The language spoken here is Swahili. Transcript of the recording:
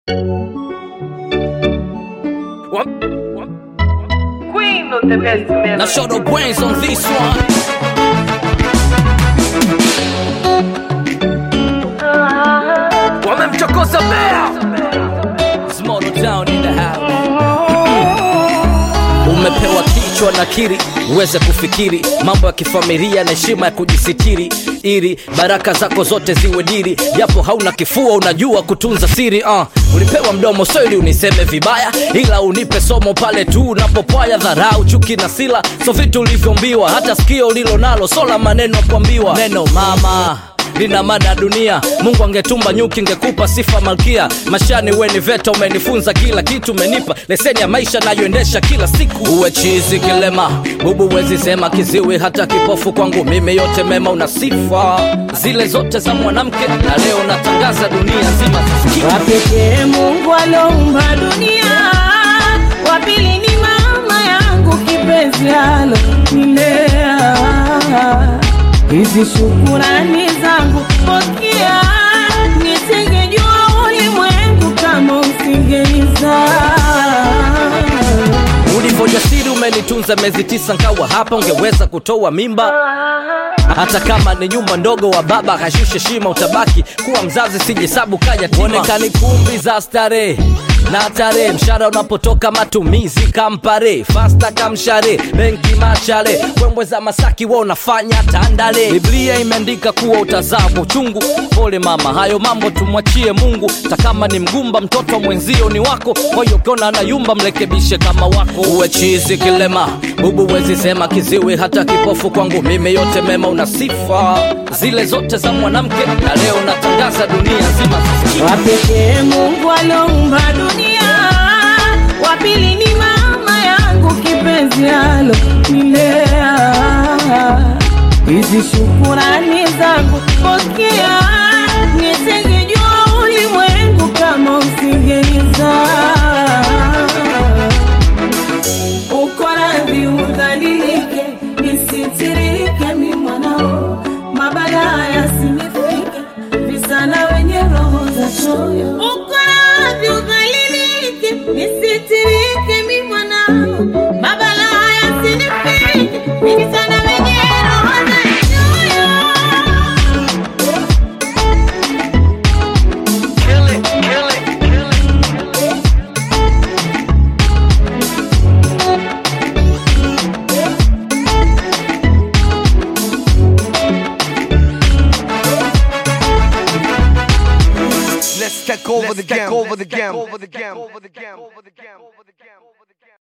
Queen of the best melody. Now show the brains on this one. Wamemchokoza bea. Small town in the house. Umepewa kichwa na kiri uweze kufikiri mambo ya kifamilia na heshima ya kujisitiri ili baraka zako zote ziwe diri japo hauna kifua unajua kutunza siri uh. ulipewa mdomo so ili uniseme vibaya ila unipe somo pale tu unapopwaya dharau chuki na sila so vitu ulivyombiwa hata sikio ulilo nalo sola maneno ya kuambiwa neno mama lina mada dunia mungu angetumba nyuki ngekupa sifa malkia mashani weni veta umenifunza kila kitu umenipa leseni ya maisha nayoendesha kila siku uwe chizi kilema bubu wezi sema kiziwi hata kipofu kwangu mimi yote mema una sifa zile zote za mwanamke na leo natangaza dunia nzima zisikie. wapekee Mungu aloumba dunia, wa pili ni mama yangu kipenzi alo nilea. Hizi shukurani zangu pokea, nisingejua ulimwengu kama usingenizaa. ulivyojasiri umenitunza miezi tisa nkawa hapa ungeweza kutoa mimba hata kama ni nyumba ndogo wa baba kashushe shima utabaki kuwa mzazi sijisabu kayaonekani kumbi za starehe na tarehe mshara unapotoka matumizi kampare fasta kamshare benki machare wembwe za masaki wa unafanya tandale biblia imeandika kuwa utazaa kwa uchungu pole mama hayo mambo tumwachie mungu takama ni mgumba mtoto mwenzio ni wako kwa hiyo ukiona anayumba mrekebishe kama wako uwe chizi kilema bubu wezi sema kiziwi hata kipofu kwangu mimi yote mema una sifa zile zote za mwanamke na leo natangaza dunia nzima zisikie. wapekee Mungu aloumba dunia, wa pili ni mama yangu kipenzi alo nilea. Hizi shukurani zangu pokea, nisingejua ulimwengu kama usingenizaa. Uko radhi udhalilike, nisitirike mi mwanao, mabaya yasinifike, visana wenye roho za choyo. Uko radhi udhalilike, nisitirike mi mwanao, mabaya yasinifike, visana wenye roho za choyo. Let's take over the game. Over the game. Over the game. Over the game. Over the game.